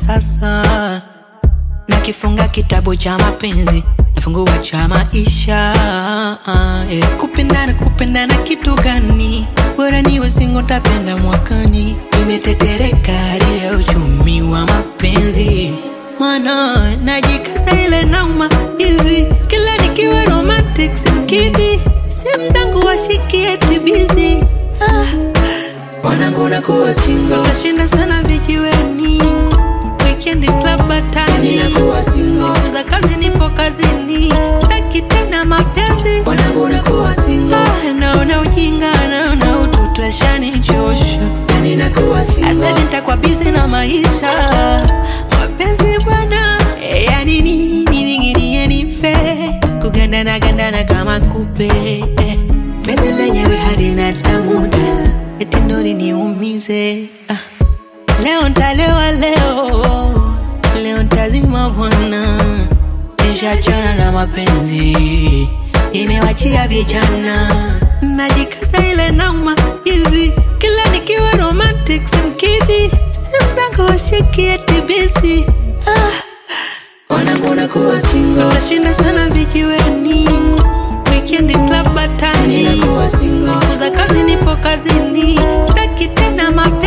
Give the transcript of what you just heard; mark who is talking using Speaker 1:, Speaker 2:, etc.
Speaker 1: sasa nakifunga kitabu cha mapenzi nafungua cha maisha yeah. kupendana kupendana kitu gani bora niwe singo tapenda mwakani imetetereka hali ya uchumi wa mapenzi mana najikasa ile nauma hivi kila nikiwa romantic simkidi simu zangu washikie tibizi ah.
Speaker 2: Wanangu nakuwa single
Speaker 1: Utashinda sana vijiweni Weekend club batani
Speaker 2: Ninakuwa single
Speaker 1: Siku za kazi nipo kazini Sitaki tena mapenzi
Speaker 2: Wanangu nakuwa single
Speaker 1: Ah, Naona ujinga naona utoto ashanichosha
Speaker 2: Yani nakuwa
Speaker 1: Sasa hivi
Speaker 2: single
Speaker 1: nitakuwa busy na maisha Mapenzi bwana eh, yani nini ningine nife Kugandana gandana kama kupe eh. Penzi lenyewe halina tamuda eti ndo liniumize ah. Leo ntalewa leo leo ntazima bwana Nishachana na mapenzi imewachia vijana najikaza ile nauma hivi kila nikiwa romantic simkidi simu zangu washikie tibisi ah.
Speaker 2: Wanangu nakuwa single
Speaker 1: Utashinda sana vijiweni Weekend club batani
Speaker 2: Ninakuwa single
Speaker 1: Siku za kazi nipo kazini Sitaki tena mapenzi